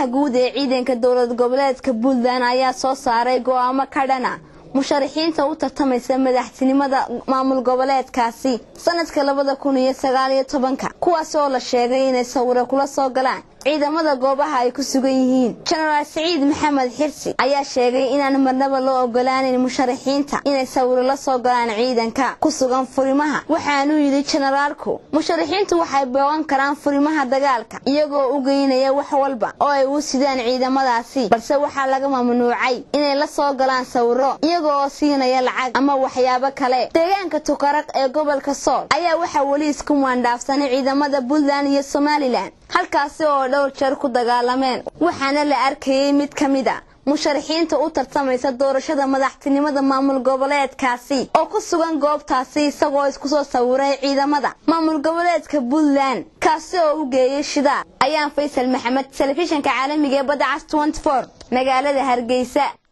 agaasimaha guud ee ciidanka dowlad goboleedka puntland ayaa soo saaray go'aamo ka dhana musharaxiinta u tartamaysa madaxtinimada maamul goboleedkaasi sanadka labada kun iyo sagaal iyo tobanka kuwaas oo la sheegay inay sawiro kula soo galaan ciidamada goobaha ay ku sugan yihiin jenaraal siciid maxamed xirsi ayaa sheegay inaan marnaba loo ogolaaneyn musharaxiinta inay sawiro la soo galaan ciidanka ku sugan furimaha waxaanuu yidhi jenaraalku musharaxiintu waxay boogan karaan furimaha dagaalka iyagoo u geynaya wax walba oo ay u sidaan ciidamadaasi balse waxaa laga mamnuucay inay la soo galaan sawiro iyaga oo siinaya lacag ama waxyaabo kale deegaanka tukaraq ee gobolka sool ayaa waxaa weli isku maandhaafsanay ciidamada puntland iyo somalilan halkaasi oo dhowr jeer ku dagaalameen waxaana la arkayay mid ka mid a musharaxiinta u tartamaysa doorashada madaxtinimada maamul goboleedkaasi oo ku sugan goobtaasi isagoo isku soo sawiray ciidamada maamul goboleedka puntland kaasi oo u geeyay shidaar ayaan faysal maxamed telefishinka caalamiga ee badda cas magaalada hargeysa